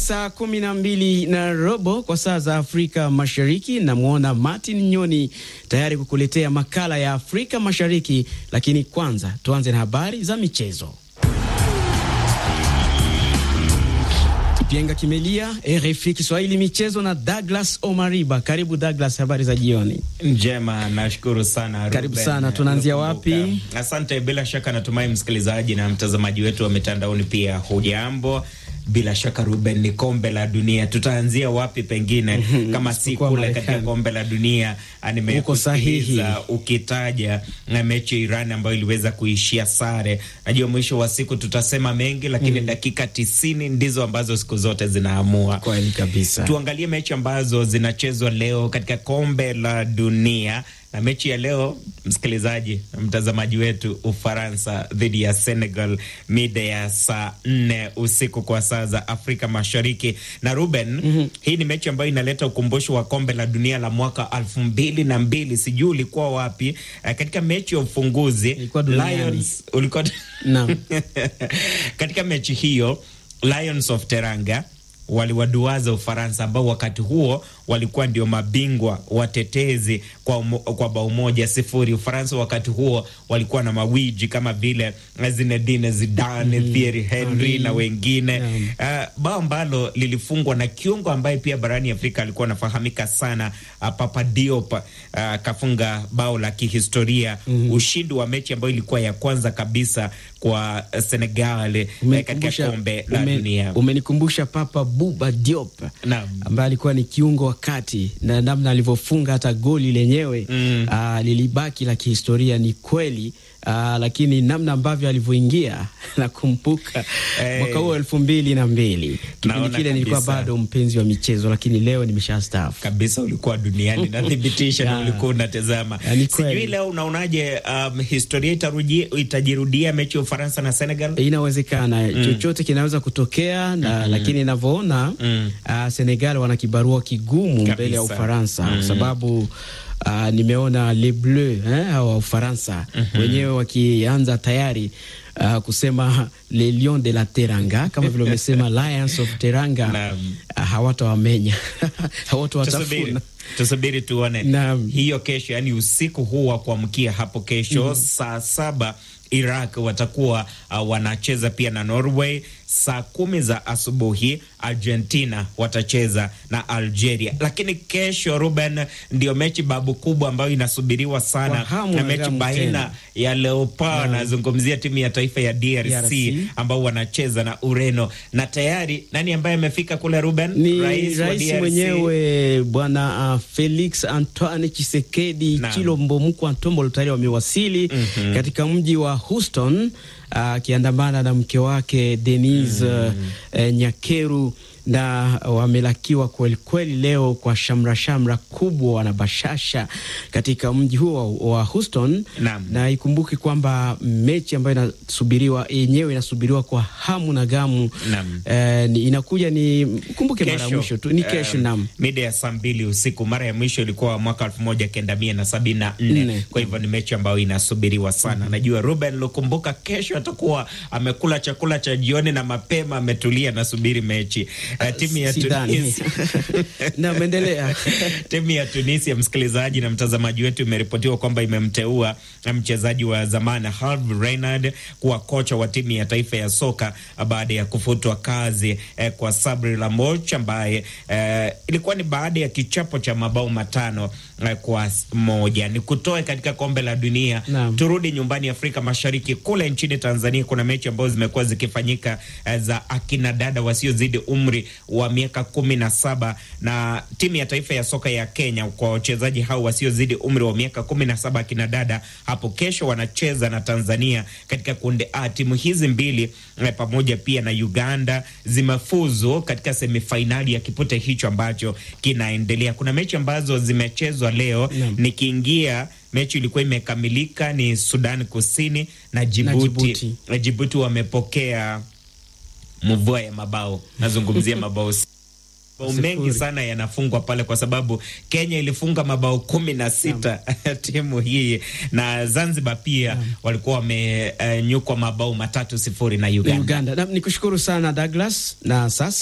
saa kumi na mbili na robo kwa saa za Afrika Mashariki. Namwona Martin Nyoni tayari kukuletea makala ya Afrika Mashariki, lakini kwanza tuanze na habari za michezo. Kipenga kimelia, RFI Kiswahili michezo na Douglas Omariba. Karibu Douglas, habari za jioni. Njema, nashukuru sana. Karibu Ruben, sana, tunaanzia wapi? Asante. Bila shaka natumai msikilizaji na mtazamaji wetu wa mitandaoni pia hujambo. Bila shaka Ruben, ni kombe la dunia, tutaanzia wapi? Pengine kama si Isipokuwa kule Marekani. katika kombe la dunia. Uko sahihi. Nimekusikiliza ukitaja na mechi ya Iran ambayo iliweza kuishia sare. Najua mwisho wa siku tutasema mengi, lakini dakika tisini ndizo ambazo siku zote zinaamua. Kweli kabisa. Tuangalie mechi ambazo zinachezwa leo katika kombe la dunia, na mechi ya leo, msikilizaji na mtazamaji wetu, Ufaransa dhidi ya Senegal mida ya saa nne usiku kwa saa za Afrika Mashariki. Na Ruben, hii ni mechi ambayo inaleta ukumbusho wa kombe la dunia la mwaka elfu mbili na mbili. Sijui ulikuwa wapi eh, katika mechi ya ufunguzi Ilikuwa duniani. Lions, ulikuwa Naam. katika mechi hiyo Lions of Teranga waliwaduaza Ufaransa ambao wakati huo walikuwa ndio mabingwa watetezi kwa, umo, kwa bao moja sifuri. Ufaransa wakati huo walikuwa na mawiji kama vile Zinedine Zidane, Thierry Henry Henry. na wengine Naam. uh, bao ambalo lilifungwa na kiungo ambaye pia barani Afrika alikuwa anafahamika sana uh, Papa Diop uh, akafunga bao la kihistoria ushindi wa mechi ambayo ilikuwa ya kwanza kabisa kwa uh, Senegal eh, katika Umenikumbusha- kombe la ume- dunia. Umenikumbusha Papa Buba Diop Naam. ambaye alikuwa ni kiungo wa kati na namna alivyofunga hata goli lenyewe Mm. ah, lilibaki la kihistoria, ni kweli ah, lakini namna ambavyo alivyoingia nakumbuka Eh. mwaka huo elfu mbili na mbili kipindi Naona kile nilikuwa kabisa. bado mpenzi wa michezo, lakini leo nimeshastaafu. kabisa ulikuwa duniani nathibitisha na Ya. ulikuwa unatazama. Ya, ni kweli. Sijui leo unaonaje, um, historia itaruji- itajirudia mechi ya Ufaransa na Senegal? Inawezekana chochote kinaweza kutokea na, lakini inavyoona Mm. ah, Senegal wana kibarua kigumu Kabisa. mbele ya Ufaransa kwa sababu ah, nimeona les bleus eh, hawa wa Ufaransa wenyewe wakianza tayari ah, kusema les lions de la Teranga kama vile wamesema lions of Teranga Naam. ah, hawatawamenya Tusubiri, hawatawatafuna. tusubiri tuone Naam. hiyo kesho, yani usiku huu wa kuamkia hapo kesho saa saba Iraq watakuwa uh, wanacheza pia na Norway. Saa kumi za asubuhi Argentina watacheza na Algeria. Lakini kesho, Ruben, ndio mechi babu kubwa ambayo inasubiriwa sana Kwa hamu na na mechi gamu baina tena. ya Leopard, nazungumzia timu ya taifa ya DRC, DRC. ambao wanacheza na Ureno, na tayari nani ambaye amefika kule Ruben? ni wa rais, DRC. mwenyewe bwana uh, Felix Antoine Chisekedi Naam. Chilombo Mkwa Ntombolo tayari wamewasili katika mji wa Houston akiandamana na mke wake Denise uh, eh, Nyakeru na wamelakiwa kwelikweli leo kwa shamra shamra kubwa na bashasha katika mji huo wa, wa Houston Naam. na ikumbuke kwamba mechi ambayo inasubiriwa yenyewe inasubiriwa kwa hamu na gamu Naam. eh, ni, inakuja ni kumbuke mara ya Kesho, mwisho tu ni kesho um, nam mida ya saa mbili usiku. Mara ya mwisho ilikuwa mwaka elfu moja kenda mia na sabini na nne. Nne. Kwa hivyo ni mechi ambayo inasubiriwa sana. Najua Ruben Lukumbuka kesho atakuwa amekula chakula cha jioni na mapema ametulia, nasubiri mechi uh, timu ya Sidhani. Tunisia Naam, endelea. timu ya Tunisia, msikilizaji na mtazamaji wetu, imeripotiwa kwamba imemteua mchezaji wa zamani Herve Renard kuwa kocha wa timu ya taifa ya soka baada ya kufutwa kazi eh, kwa Sabri Lamoch ambaye eh, ilikuwa ni baada ya kichapo cha mabao matano eh, kwa moja. Ni kutoe katika kombe la dunia. Naam. Turudi nyumbani Afrika Mashariki, kule nchini Tanzania kuna mechi ambazo zimekuwa zikifanyika eh, za akina dada wasiozidi umri wa miaka kumi na saba na timu ya taifa ya soka ya Kenya kwa wachezaji hao wasiozidi umri wa miaka kumi na saba akina dada hapo kesho wanacheza na Tanzania katika kundi A. Timu hizi mbili eh, pamoja pia na Uganda zimefuzu katika semifainali ya kipute hicho ambacho kinaendelea. Kuna mechi ambazo zimechezwa leo Naam. nikiingia mechi ilikuwa imekamilika ni Sudan Kusini na Jibuti. Jibuti. Na Jibuti wamepokea mvua ya mabao, nazungumzia mabao si- mabao Sifuri. mengi sana yanafungwa pale kwa sababu Kenya ilifunga mabao kumi na sita timu hii na Zanzibar pia walikuwa wamenyukwa mabao matatu sifuri na Uganda. Uganda. Na, nikushukuru sana Douglas na sasa